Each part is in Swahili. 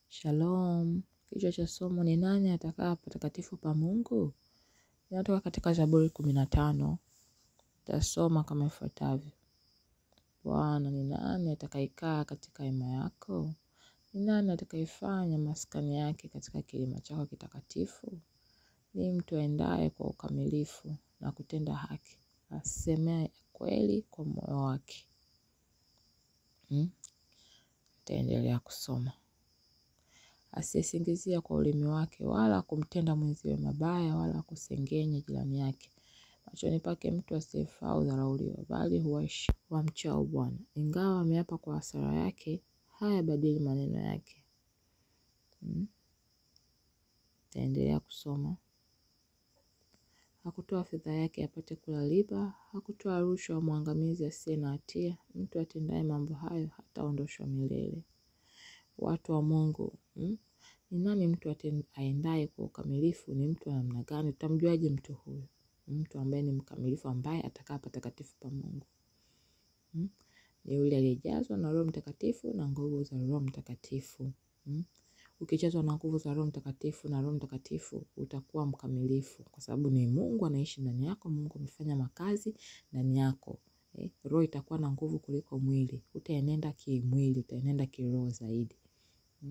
Shalom. Kichwa cha somo ni nani atakaa patakatifu pa Mungu? Inatoka katika Zaburi kumi na tano. Tasoma kama ifuatavyo. Bwana, ni nani atakayekaa katika hema yako? Ni nani atakayefanya maskani yake katika kilima chako kitakatifu? Ni mtu aendaye kwa ukamilifu na kutenda haki, asemee kweli kwa moyo wake. Hmm? Nitaendelea kusoma. Asiyesingizia kwa ulimi wake, wala kumtenda mwenziwe mabaya, wala kusengenya jirani yake. Machoni pake mtu asiyefaa hudharauliwa, bali huwaishi wamchao Bwana. Ingawa ameapa kwa hasara yake, hayabadili maneno yake. Hmm? Taendelea kusoma. Hakutoa fedha yake apate kula riba, hakutoa rushwa mwangamizi asiye na hatia. Mtu atendaye mambo hayo hataondoshwa milele. Watu wa Mungu, hmm? Ni nani mtu aendaye kwa ukamilifu? Ni mtu wa namna gani? Utamjuaje mtu huyu? Mtu ambaye ni mkamilifu, ambaye atakaa patakatifu pa Mungu. Hmm? Ni yule aliyejazwa na Roho Mtakatifu na nguvu za Roho Mtakatifu. Hmm? Ukijazwa na nguvu za Roho Mtakatifu na Roho Mtakatifu utakuwa mkamilifu, kwa sababu ni Mungu anaishi ndani yako. Mungu amefanya makazi ndani yako. Eh, roho itakuwa na nguvu kuliko mwili. Utaenenda kimwili, utaenenda kiroho zaidi. Hmm?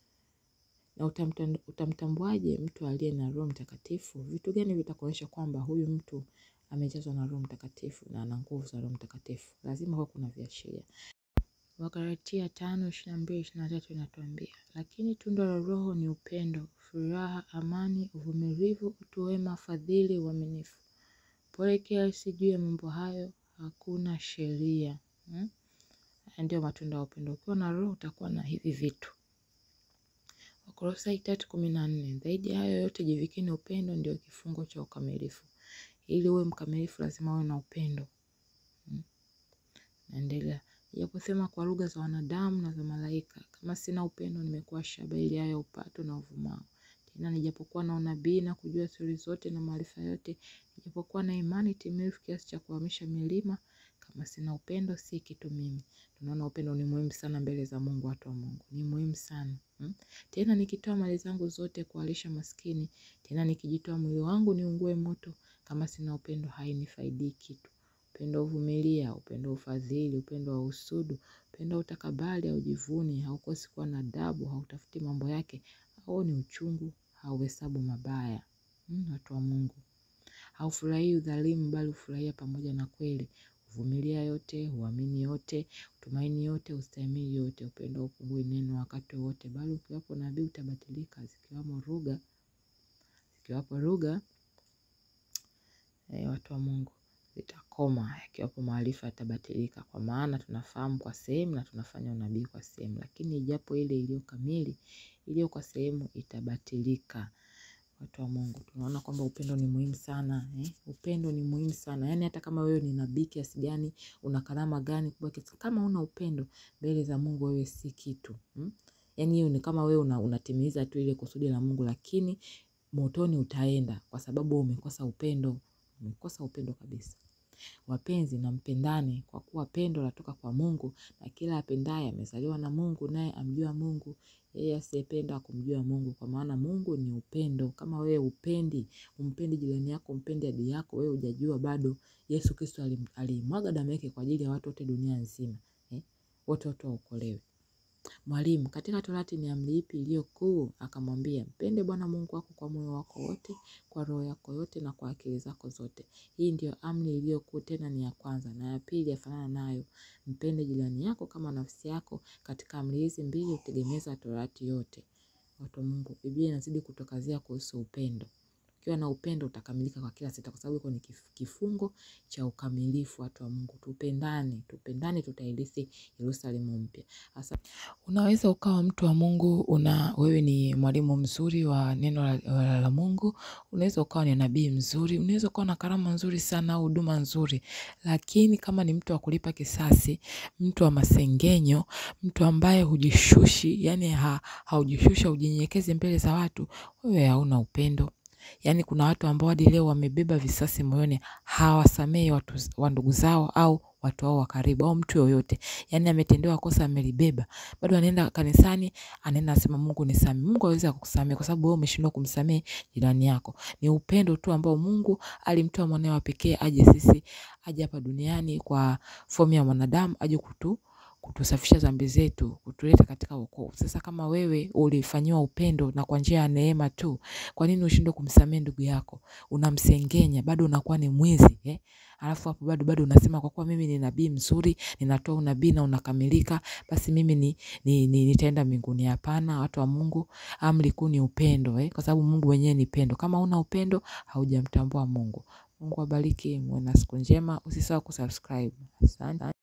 Na utamtambuaje mtu aliye na Roho Mtakatifu? Vitu gani vitakuonyesha kwamba huyu mtu amejazwa na Roho Mtakatifu na ana nguvu za Roho Mtakatifu? Lazima kuwa kuna viashiria. Wagalatia tano ishirini na mbili ishirini na tatu inatuambia, lakini tunda la Roho ni upendo, furaha, amani, uvumilivu, utu wema, fadhili, uaminifu. Pole kiasi. Juu ya mambo hayo hakuna sheria. Hmm? Ndio matunda ya upendo. Ukiwa na Roho utakuwa na hivi vitu. Wakolosai tatu kumi na nne zaidi ya hayo yote jivikeni upendo, ndio kifungo cha ukamilifu. Ili uwe mkamilifu lazima uwe na upendo. Hmm? Naendelea Ijaposema kwa lugha za wanadamu na za malaika, kama sina upendo, nimekuwa shaba ili haya upato na uvumao. Tena nijapokuwa na unabii na kujua siri zote na maarifa yote, nijapokuwa na imani timilifu kiasi cha kuhamisha milima, kama sina upendo, si kitu mimi. Tunaona upendo ni muhimu sana mbele za Mungu. Watu wa Mungu, ni muhimu sana hmm? Tena nikitoa mali zangu zote kuwalisha maskini, tena nikijitoa mwili wangu niungue moto, kama sina upendo, hainifaidii kitu. Upendo uvumilia, upendo ufadhili, upendo wa usudu, upendo utakabali, haujivuni, haukosi kuwa na adabu, hautafuti mambo yake, hauoni uchungu, hauhesabu mabaya. Hmm, watu wa Mungu, haufurahii udhalimu, bali hufurahia pamoja na kweli, huvumilia yote, huamini yote, utumaini yote, ustahimili yote. Upendo haupungui neno wakati wote, bali ukiwapo nabii utabatilika, zikiwamo lugha, zikiwapo lugha eh, watu wa Mungu zitakoma yakiwapo maarifa yatabatilika, kwa maana tunafahamu kwa sehemu na tunafanya unabii kwa sehemu, lakini ijapo ile iliyo kamili, iliyo kwa sehemu itabatilika. Watu wa Mungu, tunaona kwamba upendo ni muhimu sana eh? Upendo ni muhimu sana yaani, hata kama wewe ni nabii kiasi gani, una karama gani kubwa kiasi, kama una upendo mbele za Mungu, wewe si kitu hmm? Yaani hiyo ni kama wewe una, unatimiza tu ile kusudi la Mungu, lakini motoni utaenda kwa sababu umekosa upendo. Umekosa upendo kabisa. Wapenzi, na mpendane, kwa kuwa pendo latoka kwa Mungu, na kila apendaye amezaliwa na Mungu, naye amjua Mungu. Yeye asiyependa kumjua Mungu, kwa maana Mungu ni upendo. Kama wewe upendi, umpendi jirani yako, umpendi adui yako, wewe hujajua bado Yesu Kristo alimwaga damu yake kwa ajili ya watu wote dunia nzima eh? Wote watu waokolewe. Mwalimu, katika Torati ni amri ipi iliyo kuu? Akamwambia, mpende Bwana Mungu wako kwa moyo wako wote, kwa roho yako yote, na kwa akili zako zote. Hii ndiyo amri iliyo kuu, tena ni ya kwanza. Na ya pili yafanana nayo, mpende jirani yako kama nafsi yako. Katika amri hizi mbili hutegemeza Torati yote. Watu wa Mungu, Biblia inazidi kutokazia kuhusu upendo. Ukiwa na upendo utakamilika kwa kila sita, kwa sababu iko ni kifungo cha ukamilifu. Watu wa Mungu, tupendane, tupendane, tutairithi Yerusalemu mpya. Sasa unaweza ukawa mtu wa Mungu, una wewe ni mwalimu mzuri wa neno la, la, la Mungu. Unaweza ukawa ni nabii mzuri, unaweza ukawa na karama nzuri sana au huduma nzuri, lakini kama ni mtu wa kulipa kisasi, mtu wa masengenyo, mtu ambaye hujishushi, yani ha, haujishusha ujinyenyekeze mbele za watu, wewe hauna upendo. Yaani kuna watu ambao hadi leo wamebeba visasi moyoni, hawasamehi watu wa ndugu zao au watu wao wa karibu au mtu yoyote yani ametendewa kosa amelibeba bado anaenda kanisani anaenda anasema mungu nisamehe mungu awezi akukusamehe kwa sababu wewe umeshindwa kumsamehe jirani yako ni upendo tu ambao mungu alimtoa mwanawe wa pekee aje sisi aje hapa duniani kwa fomu ya mwanadamu aje kutu kutusafisha dhambi zetu kutuleta katika wokovu sasa kama wewe ulifanyiwa upendo na kwa njia ya neema tu kwa nini ushindwe kumsamehe ndugu yako unamsengenya bado unakuwa ni mwizi eh? alafu hapo bado bado unasema kwa kuwa mimi ni nabii mzuri ninatoa unabii na unakamilika basi mimi ni, ni, ni nitaenda mbinguni hapana watu wa mungu amri kuu ni upendo eh? kwa sababu mungu wenyewe ni pendo kama una upendo haujamtambua mungu mungu abariki muwe na siku njema usisahau kusubscribe asante